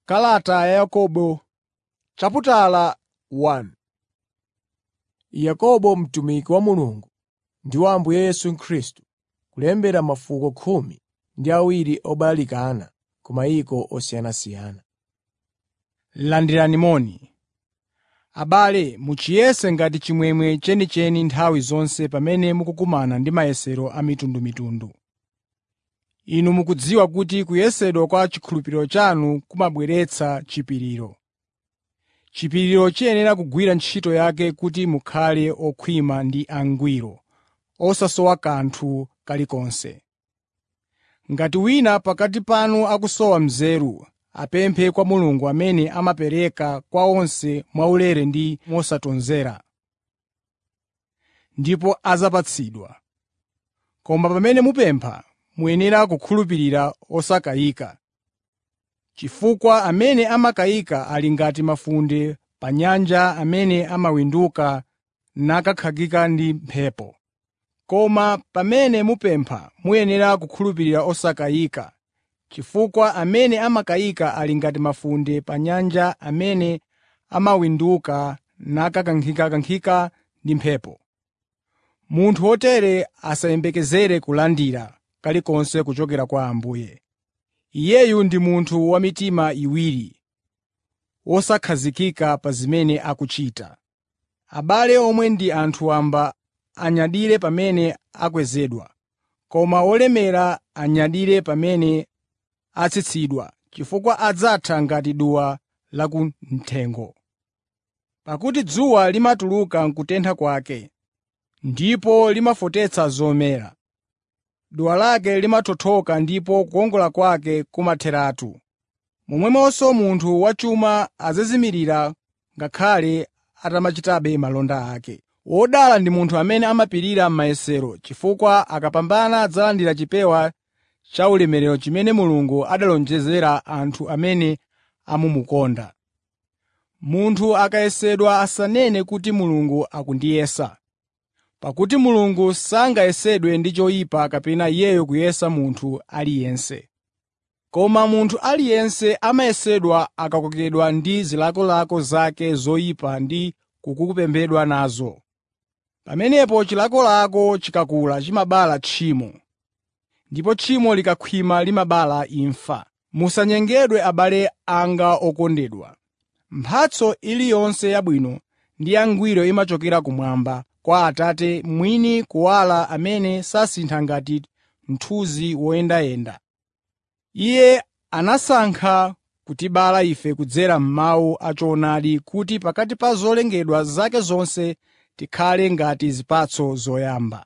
Kalata ya Yakobo chaputala 1 Yakobo mtumiki wa Mulungu ndi wa Ambuye Yesu Khristu, Kulembera mafuko khumi ndi awiri obalalikana ku mayiko osiyanasiyana. Landirani moni. Abale muchiyese ngati chimwemwe chenicheni nthawi zonse pamene mukukumana ndi mayesero a mitundumitundu. Inu mukudziwa kuti kuyesedwa kwa chikhulupiriro chanu kumabweretsa chipiriro. Chipiriro chiyenera kugwira ntchito yake kuti mukhale okhwima ndi angwiro, osasowa kanthu kalikonse. Ngati wina pakati panu akusowa nzeru, apemphe kwa Mulungu amene amapereka kwa onse mwaulere ndi mosatonthera, ndipo adzapatsidwa. Koma pamene mupempha, muyenera kukhulupirira osakayika, chifukwa amene amakayika ali ngati mafunde pa nyanja amene amawinduka nakakhakika ndi mphepo. Koma pamene mupempha muyenera kukhulupirira osakayika, chifukwa amene amakayika ali ngati mafunde pa nyanja amene amawinduka nakakankhikakankhika ndi mphepo. Munthu wotere asayembekezere kulandira kalikonse kuchokera kwa Ambuye. Iyeyu ndi munthu wa mitima iwiri, wosakhazikika pa zimene akuchita. Abale omwe ndi anthu wamba anyadire pamene akwezedwa, koma olemera anyadire pamene atsitsidwa, chifukwa adzatha ngati duwa lakuthengo. Pakuti dzuwa limatuluka n'kutentha kwake, ndipo limafotetsa zomera. Duwa lake limathothoka ndipo kukongola kwake kumatheratu. Momwemonso munthu wachuma adzazimirira ngakhale atamachitabe malonda ake. Wodala ndi munthu amene amapirira m'mayesero, chifukwa akapambana adzalandira chipewa cha ulemerero chimene Mulungu analonjezera anthu amene amumukonda. Munthu akayesedwa asanene kuti Mulungu akundiyesa, pakuti Mulungu sangayesedwe ndi choyipa kapena Iyeyo kuyesa munthu aliyense. Koma munthu aliyense amayesedwa akakokedwa ndi zilakolako zake zoyipa ndi kukopedwa nazo. Pamenepo chilakolako chikakula chimabala tchimo, ndipo tchimo likakhwima limabala imfa. Musanyengedwe abale anga okondedwa. Mphatso iliyonse yabwino ndi yangwiro imachokera kumwamba kwa Atate mwini kuwala amene sasintha ngati mthunzi woyendayenda. Iye anasankha kutibala ife kudzera m'mawu a choonadi kuti pakati pa zolengedwa zake zonse tikhale ngati zipatso zoyamba.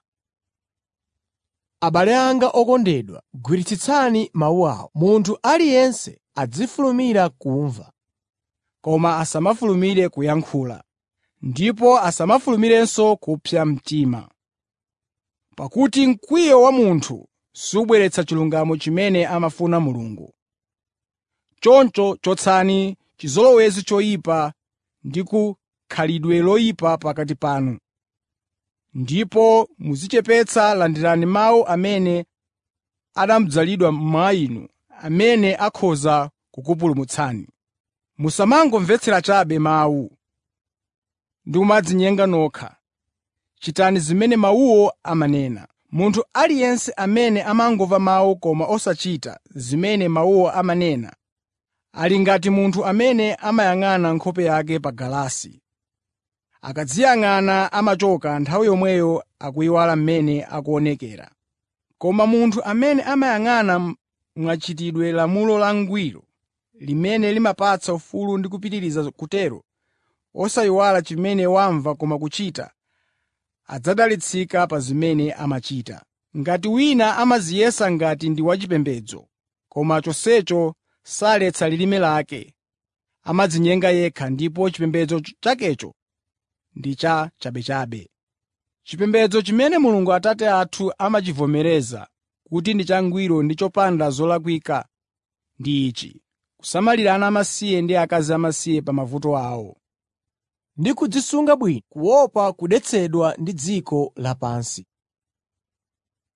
Abale anga okondedwa, gwiritsitsani mawu awa. Munthu aliyense azifulumira kumva, koma asamafulumire kuyankhula, ndipo asamafulumirenso kupsa mtima. Pakuti mkwiyo wa munthu subweretsa chilungamo chimene amafuna Mulungu. Choncho chotsani chizolowezi choyipa ndi khalidwe loyipa pakati panu. Ndipo muzichepetsa landirani mawu amene anadzalidwa mwa inu, amene akhoza kukupulumutsani. Musamangomvetsera chabe mawu ndi kumadzinyenga nokha. Chitani zimene mawuwo amanena. Munthu aliyense amene amangomva mawu koma osachita zimene mawuwo amanena, ali ngati munthu amene amayang'ana nkhope yake pa galasi. Akadziyang'ana amachoka nthawi yomweyo akuyiwala mmene akuonekera. Koma munthu amene amayang'ana mwachitidwe lamulo langwiro, limene limapatsa ufulu ndi kupitiriza kutero, osayiwala chimene wamva koma kuchita, adzadalitsika pa zimene amachita. Ngati wina amadziyesa ngati ndi wachipembedzo, koma chonsecho saletsa lilime lake, amadzinyenga yekha ndipo chipembedzo chakecho ndi cha chabechabe. Chipembedzo chimene Mulungu Atate athu amachivomereza kuti ndi changwiro ndi chopanda zolakwika ndi ichi: kusamalira ana amasiye ndi akazi amasiye pa mavuto awo, ndi kudzisunga bwino kuopa kudetsedwa ndi dziko lapansi.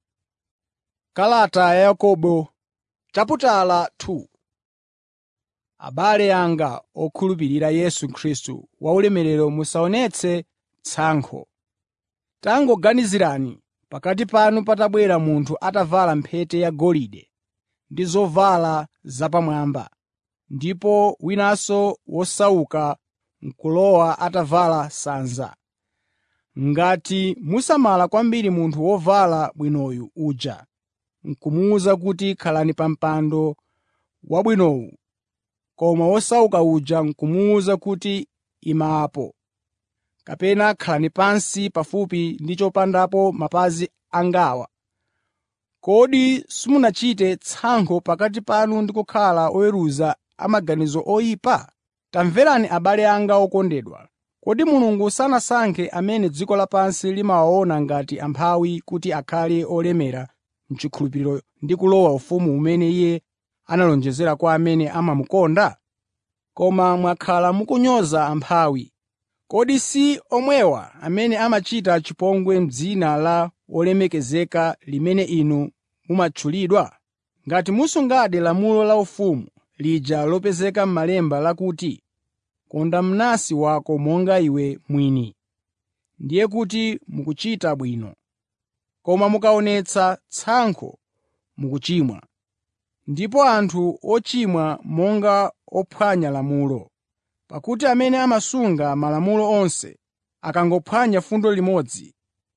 Kalata ya Yakobo chaputala 2 Abale anga okhulupirira Yesu Khristu waulemerero musaonetse tsankho. Tangoganizirani pakati panu patabwera munthu atavala mphete yagolide ndi zovala zapamwamba, ndipo winanso wosauka n'kulowa atavala sanza. Ngati musamala kwambiri munthu wovala bwinoyu uja, n'kumuwuza kuti khalani pa mpando wabwinowu, koma wosauka uja n'kumuwuza kuti ima apo, kapena khalani pansi pafupi ndi chopondapo mapazi angawa, kodi simunachite tsankho pakati panu ndi kukhala oweruza amaganizo oyipa? Tamverani abale anga okondedwa. Kodi Mulungu sanasankhe amene dziko lapansi limawaona ngati amphawi kuti akhale olemera m'chikhulupiriro ndi kulowa ufumu umene Iye analonjezera kwa amene amamukonda? Koma mwakhala mukunyoza amphawi. Kodi si omwewa amene amachita chipongwe m'dzina la wolemekezeka limene inu mumatchulidwa? Ngati musungadi lamulo laufumu lija lopezeka m'Malemba lakuti, “Konda mnansi wako monga iwe mwini,” ndiye kuti mukuchita bwino. Koma mukaonetsa tsankho, mukuchimwa. Ndipo anthu ochimwa monga ophwanya lamulo. Pakuti amene amasunga malamulo onse, akangophwanya fundo limodzi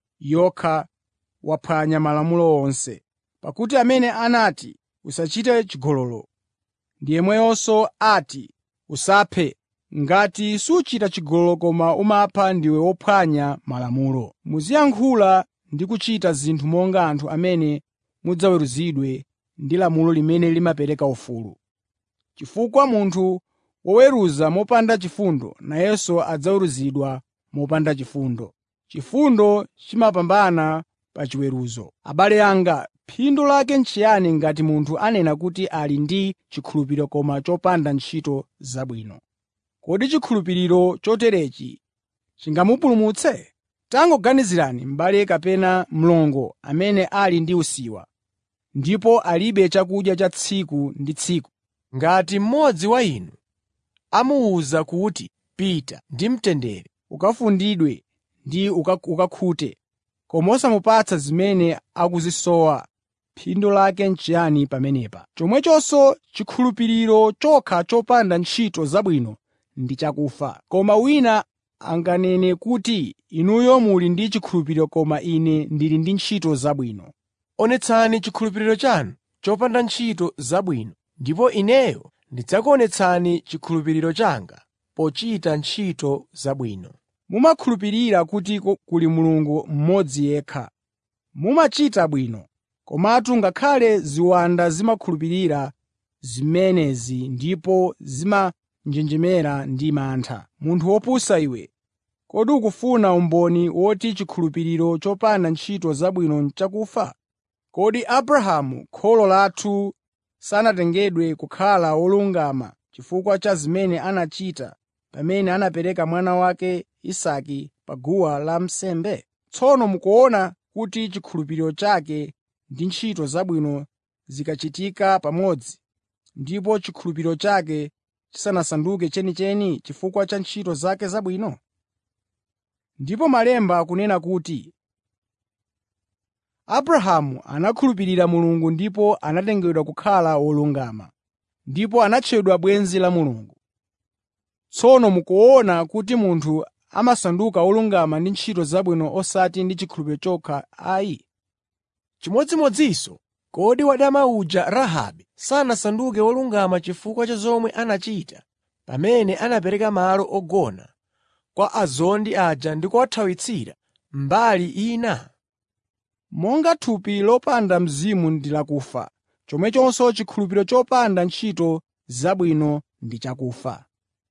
yokha waphwanya malamulo onse. Pakuti amene anati, “Usachite chigololo,” ndi yemweyonso ati, “Usaphe.” Ngati suchita chigololo koma umapha ndiwe wophwanya malamulo. Muziyankhula ndi kuchita zinthu monga anthu amene mudzaweruzidwe ndi lamulo limene limapereka ufulu. Chifukwa munthu woweruza mopanda chifundo nayenso adzaweruzidwa mopanda chifundo. Chifundo chimapambana pa chiweruzo. Abale anga, phindu lake n'chiyani ngati munthu anena kuti ali ndi chikhulupiriro koma chopanda ntchito zabwino? Kodi chikhulupiriro choterechi chingamupulumutse? Tangoganizirani m'bale kapena mlongo amene ali ndi usiwa, ndipo alibe chakudya cha tsiku ndi tsiku. Ngati mmodzi wa inu amuwuza kuti, “Pita ndi mtendere, ukafundidwe ndi uka- ukakhute,” koma osamupatsa zimene akuzisowa, phindu lake n'chiyani pamenepa? Chomwechonso chikhulupiriro chokha chopanda ntchito zabwino ndi chakufa. Koma wina anganene kuti, “Inuyo muli ndi chikhulupiriro koma ine ndili ndi ntchito zabwino.” onetsani chikhulupiriro chanu chopanda ntchito zabwino, ndipo ineyo ndidzakuonetsani chikhulupiriro changa pochita ntchito zabwino. Mumakhulupirira kuti ku- kuli Mulungu mmodzi yekha. Mumachita bwino. Komatu ngakhale ziwanda zimakhulupirira zimenezi ndipo zimanjenjemera ndi mantha. Munthu wopusa iwe, kodi ukufuna umboni woti chikhulupiriro chopanda ntchito zabwino n'chakufa? Kodi Abrahamu kholo lathu sanatengedwe kukhala wolungama chifukwa cha zimene anachita pamene anapereka mwana wake Isake pa guwa lansembe? Tsono mukuona kuti chikhulupiriro chake ndi ntchito zabwino zikachitika pamodzi, ndipo chikhulupiriro chake chisanasanduke chenicheni chifukwa cha ntchito zake zabwino? Ndipo Malemba akunena kuti, Abrahamu anakhulupirira Mulungu ndipo anatengedwa kukhala wolungama, ndipo anatchedwa bwenzi la Mulungu. Tsono mukuona kuti munthu amasanduka wolungama ndi ntchito zabwino osati ndi chikhulupiriro chokha ayi. Chimodzimodzinso, kodi wadama uja Rahabe sanasanduke wolungama chifukwa cha zomwe anachita pamene anapereka malo ogona kwa azondi aja ndi kuwathawitsira mbali ina? Monga thupi lopanda mzimu ndi lakufa, chomwechonso chikhulupiriro chopanda ntchito zabwino ndi chakufa.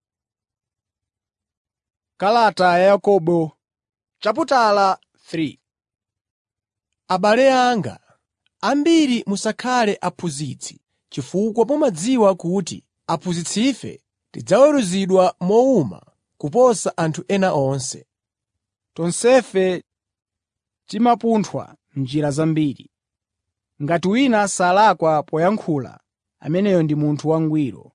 Kalata ya Yakobo chaputala 3 Abale anga, ambiri musakhale aphunzitsi, chifukwa mumadziwa kuti aphunzitsife tidzaweruzidwa mowuma kuposa anthu ena onse. Tonsefe timapunthwa m'njira zambiri. Ngati wina salakwa poyankhula, ameneyo ndi munthu wangwiro,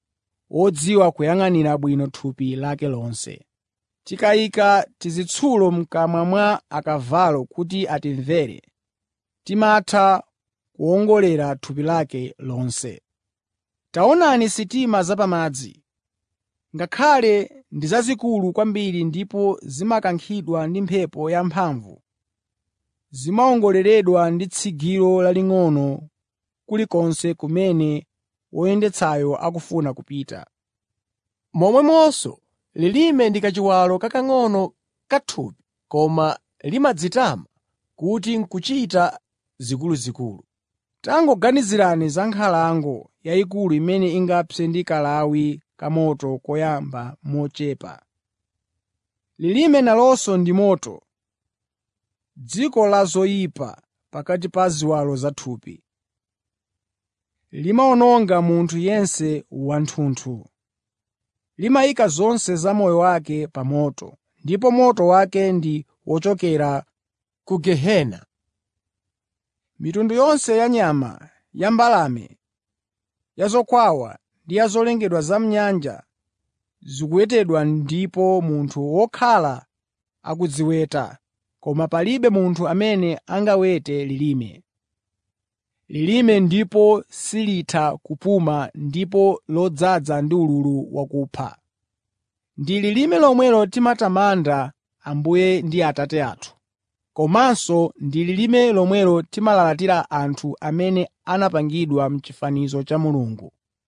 wodziwa kuyang'anira bwino thupi lake lonse. Tikayika tizitsulo m'kamwa mwa akavalo kuti atimvere, timatha kuwongolera thupi lake lonse. Taonani sitima zapamadzi. Ngakhale ndi zazikulu kwambiri ndipo zimakankhidwa ndi mphepo yamphamvu, zimawongoleredwa ndi tsigiro laling'ono kulikonse kumene woyendetsayo akufuna kupita. Momwemonso lilime ndi kachiwalo kakang'ono ka thupi koma limadzitama kuti n'kuchita zikuluzikulu. Tangoganizirani za nkhalango yayikulu imene ingapse ndi kalawi kamoto koyamba mochepa. Lilime nalonso ndi moto, dziko la zoyipa pakati pa ziwalo zathupi. Limawononga munthu yense wathunthu. Limayika zonse za moyo wake pa moto, ndipo moto wake ndi wochokera ku gehena. Mitundu yonse ya nyama, ya mbalame, ya zokwawa ndi ya zolengedwa za m'nyanja zikuwetedwa ndipo munthu wokhala akuziweta, koma palibe munthu amene angawete lilime. Lilime ndipo silitha kupuma ndipo lodzaza ndi ululu wakupha. Ndi lilime lomwelo timatamanda Ambuye ndi Atate athu, komanso ndi lilime lomwelo timalalatira anthu amene anapangidwa m'chifanizo cha Mulungu.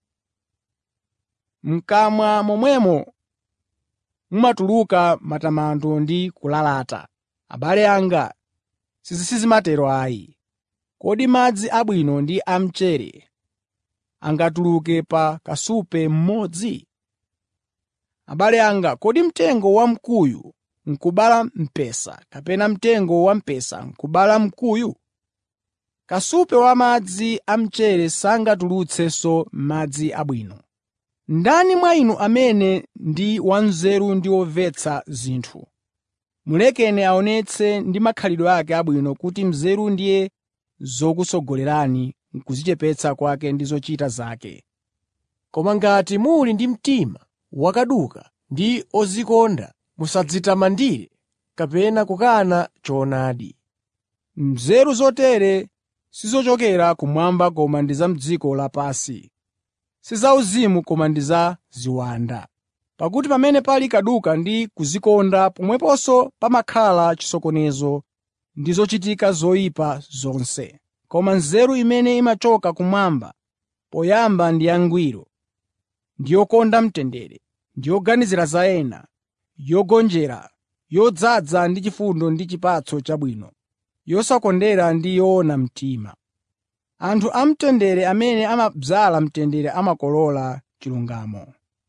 M'kamwa momwemo mumatuluka matamando ndi kulalata. Abale anga, sizimatero ayi. Kodi madzi abwino ndi amchere angatuluke pa kasupe mmodzi? Abale anga, kodi mtengo wamkuyu n'kubala mpesa kapena mtengo wamphesa n'kubala mkuyu? Kasupe wa madzi amchere sangatulutsenso madzi abwino. Ndani mwa inu amene ndi wanzeru ndi womvetsa zinthu? Mulekeni aonetse ndi makhalidwe ake abwino kuti nzeru ndiye zokusogolerani m'kudzichepetsa kwake ndi zochita zake. Koma ngati muli ndi mtima wakaduka ndi odzikonda, musadzitamandire kapena kukana choonadi. Nzeru zotere sizochokera kumwamba koma ndi za m'dziko lapansi, si zauzimu koma ndi za ziwanda. Pakuti pamene pali kaduka ndi kudzikonda pomweponso pamakhala chisokonezo ndi zochitika zoyipa zonse. Koma nzeru imene imachoka kumwamba poyamba ndi yangwiro, ndi yokonda mtendere, ndi yoganizira za ena, yogonjera, yodzaza ndi chifundo ndi chipatso chabwino, yosakondera ndi yoona mtima. Anthu amtendere amene amadzala mtendere amakolola chilungamo.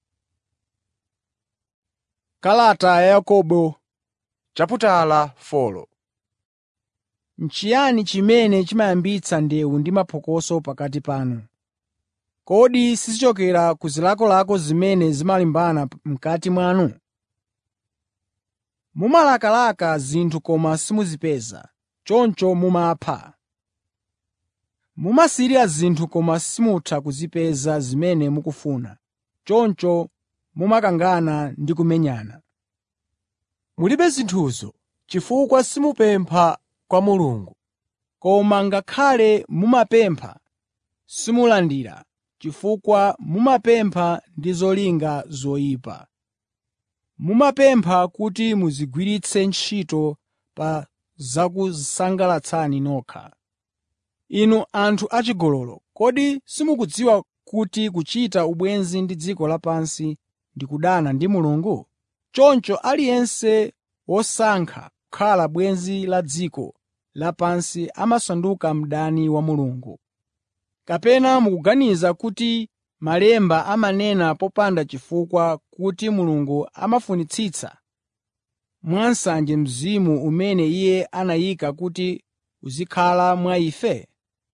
Kalata ya Yakobo Chaputala 4 N'chiyani chimene chimayambitsa ndewu ndi maphokoso pakati panu? Kodi sizichokera ku zilakolako zimene zimalimbana m'kati mwanu? Mumalakalaka zinthu koma simuzipeza, choncho mumapha. Mumasirira zinthu koma simutha kuzipeza zimene mukufuna, choncho mumakangana ndi kumenyana. Mulibe zinthuzo chifukwa simupempha kwa Mulungu. Koma ngakhale mumapempha, simulandira, chifukwa mumapempha ndi zolinga zoyipa. Mumapempha kuti muzigwiritse ntchito pa zakusangalatsani nokha. Inu anthu achigololo, kodi simukudziwa kuti kuchita ubwenzi ndi dziko lapansi ndi kudana ndi Mulungu? Choncho aliyense wosankha kukhala bwenzi la dziko lapansi amasanduka mdani wa Mulungu. Kapena mukuganiza kuti Malemba amanena popanda chifukwa kuti Mulungu amafunitsitsa mwansanje Mzimu umene Iye anayika kuti uzikhala mwa ife?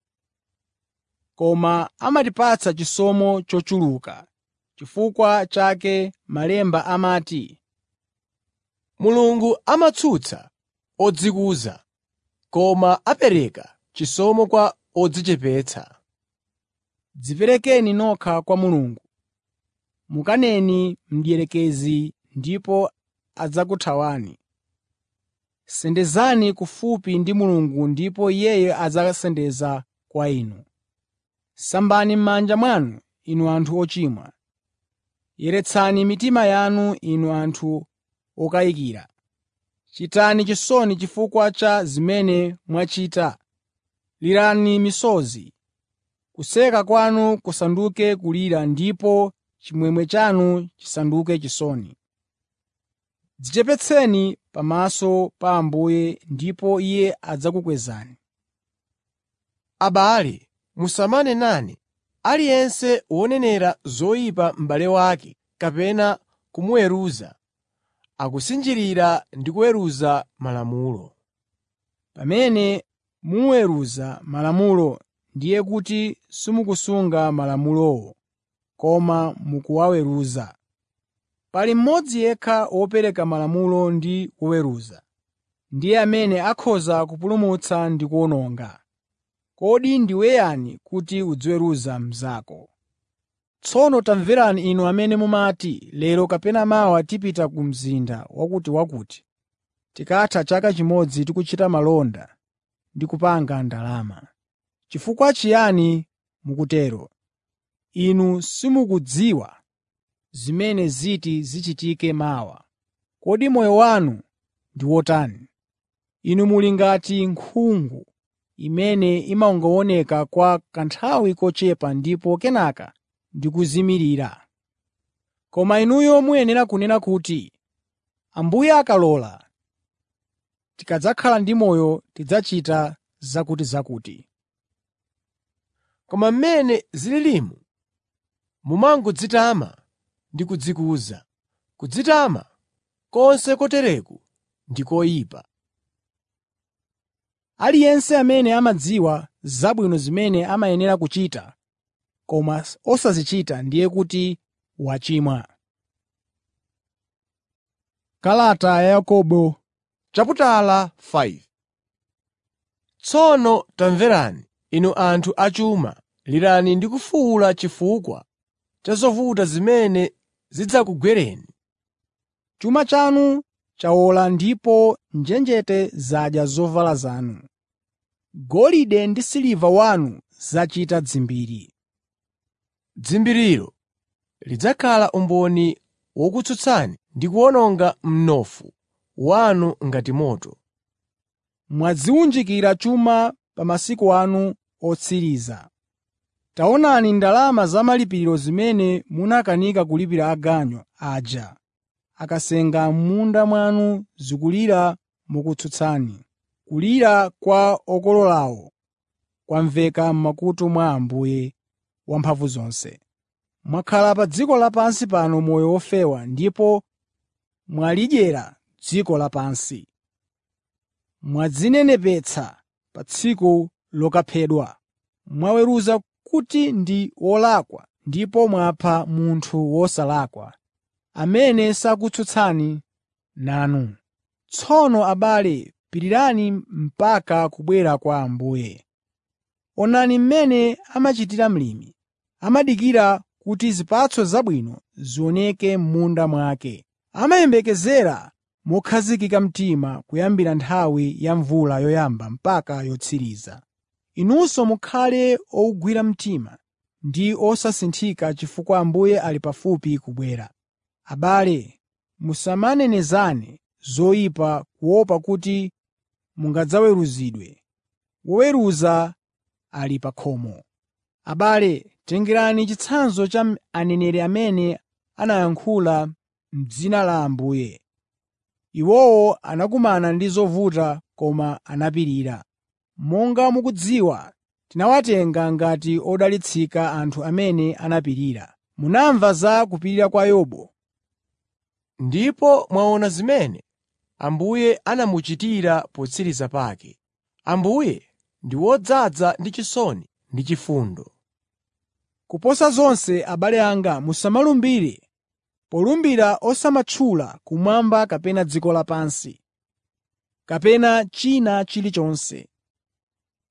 Koma amatipatsa chisomo chochuluka. Chifukwa chake Malemba amati, Mulungu amatsutsa odzikuza, koma apereka chisomo kwa odzichepetsa. “Dziperekeni nokha kwa Mulungu. mukaneni mdierekezi ndipo adzakuthawani. Sendezani kufupi ndi Mulungu ndipo Iye adzasendeza kwa inu. Sambani m'manja mwanu, inu anthu ochimwa. Yeretsani mitima yanu, inu anthu okayikira. Chitani chisoni chifukwa cha zimene mwachita. Lirani misozi. Kuseka kwanu kusanduke kulira ndipo chimwemwe chanu chisanduke chisoni. Dzichepetseni pamaso pa Ambuye ndipo Iye adzakukwezani. Abale, musamanenane. Aliyense wonenera zoyipa m'bale wake kapena kumuweruza, akusinjirira ndi kuweruza Malamulo. Pamene muweruza Malamulo, ndiye kuti simukusunga Malamulowo, koma mukuwaweruza. Pali mmodzi yekha wopereka Malamulo ndi woweruza, ndiye amene akhoza kupulumutsa ndi kuwononga. Kodi ndiwe yani kuti uziweruza mnzako? Tsono tamverani inu amene mumati, “Lero kapena mawa tipita ku mzinda wakutiwakuti, tikatha chaka chimodzi tikuchita malonda ndi kupanga ndalama.” Chifukwa chiyani mukutero? Inu simukudziwa zimene ziti zichitike mawa. Kodi moyo wanu ndi wotani? Inu muli ngati nkhungu imene imangooneka kwa kanthawi kochepa ndipo kenaka ndi kuzimirira. Koma inuyo muyenera kunena kuti, “Ambuye akalola, tikadzakhala ndi moyo tidzachita zakutizakuti.” Koma mmene zililimu, mumangodzitama ndi kudzikuza. Kudzitama konse kotereku ndi koyipa. Aliyense amene amadziwa zabwino zimene amayenera kuchita koma osazichita ndiye kuti wachimwa. Kalata ya Yakobo Chaputala 5 Tsono tamverani, inu anthu achuma, lirani ndi kufuwula chifukwa cha zovuta zimene zidzakugwereni. Chuma chanu chawola ndipo njenjete zadya zovala zanu. Golide ndi siliva wanu zachita dzimbiri. Dzimbiriro lidzakhala umboni wokutsutsani ndi kuwononga mnofu wanu ngati moto. Mwadziwunjikira chuma pa masiku anu otsiriza. Taonani ndalama za malipiro zimene munakanika kulipira aganyu aja akasenga m'munda mwanu zikulira mokutsutsani. Kulira kwa okololawo kwamveka m'makutu mwa Ambuye Wamphamvuzonse. Mwakhala pa dziko lapansi pano moyo wofewa ndipo mwalidyera dziko lapansi. Mwadzinenepetsa pa tsiku lokaphedwa. Mwaweruza kuti ndi wolakwa ndipo mwapha munthu wosalakwa, amene sakutsutsani nanu. Tsono abale, pirirani mpaka kubwera kwa Ambuye. Onani mmene amachitira mlimi. Amadikira kuti zipatso zabwino zioneke m'munda mwake. Amayembekezera mokhazikika mtima kuyambira nthawi ya mvula yoyamba mpaka yotsiriza. Inunso mukhale owugwira mtima ndi osasinthika chifukwa Ambuye ali pafupi kubwera. Abale, musamanenezane zoyipa kuopa kuti mungadzaweruzidwe. Woweruza ali pa khomo. Abale, tengerani chitsanzo cha aneneri amene anayankhula m'dzina la Ambuye. Iwowo anakumana ndi zovuta koma anapirira. Monga mukudziwa, tinawatenga ngati odalitsika anthu amene anapirira. Munamva za kupirira kwa Yobu, Ndipo mwaona zimene Ambuye anamuchitira potsiriza pake. Ambuye ndi wodzaza ndi chisoni ndi chifundo. Kuposa zonse abale anga musamalumbire, polumbira osamatchula kumwamba kapena dziko lapansi, kapena china chilichonse.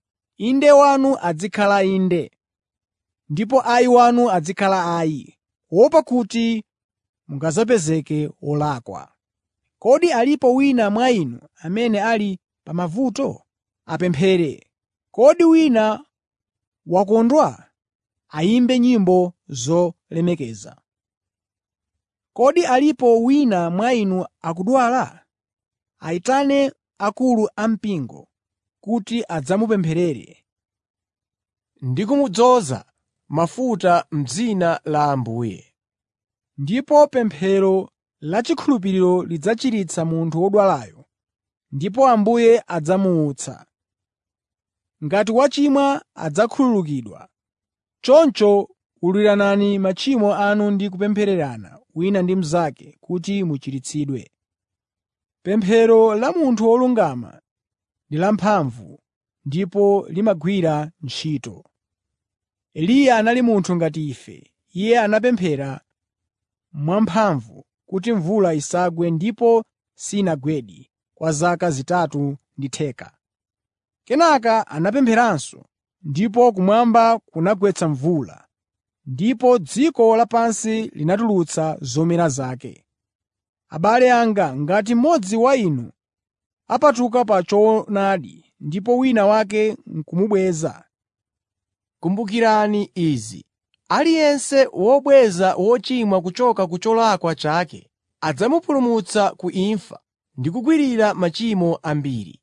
Inde wanu azikhala inde, ndipo ayi wanu azikhala ayi, kuopa kuti mungadzapezeke olakwa. Kodi alipo wina mwa inu amene ali pa mavuto? Apemphere. Kodi wina wakondwa? Ayimbe nyimbo zolemekeza. Kodi alipo wina mwa inu akudwala? Ayitane akulu ampingo kuti adzamupempherere ndi kumudzoza mafuta m'dzina la Ambuye. Ndipo pemphero lachikhulupiriro lidzachiritsa munthu wodwalayo, ndipo Ambuye adzamuutsa. Ngati wachimwa adzakhululukidwa. Choncho ululiranani machimo anu ndi kupemphererana wina ndi mnzake kuti muchiritsidwe. Pemphero la munthu wolungama ndi lamphamvu ndipo limagwira ntchito. Eliya anali munthu ngati ife. Iye anapemphera mwamphamvu kuti mvula isagwe ndipo sinagwedi kwa zaka zitatu ndi theka. Kenaka anapempheranso, ndipo kumwamba kunagwetsa mvula, ndipo dziko lapansi linatulutsa zomera zake. Abale anga, ngati mmodzi wa inu apatuka pa choonadi ndipo wina wake n'kumubweza, Kumbukirani izi: aliyense wobweza wochimwa kuchoka ku cholakwa chake adzamupulumutsa ku imfa ndi kukwirira machimo ambiri.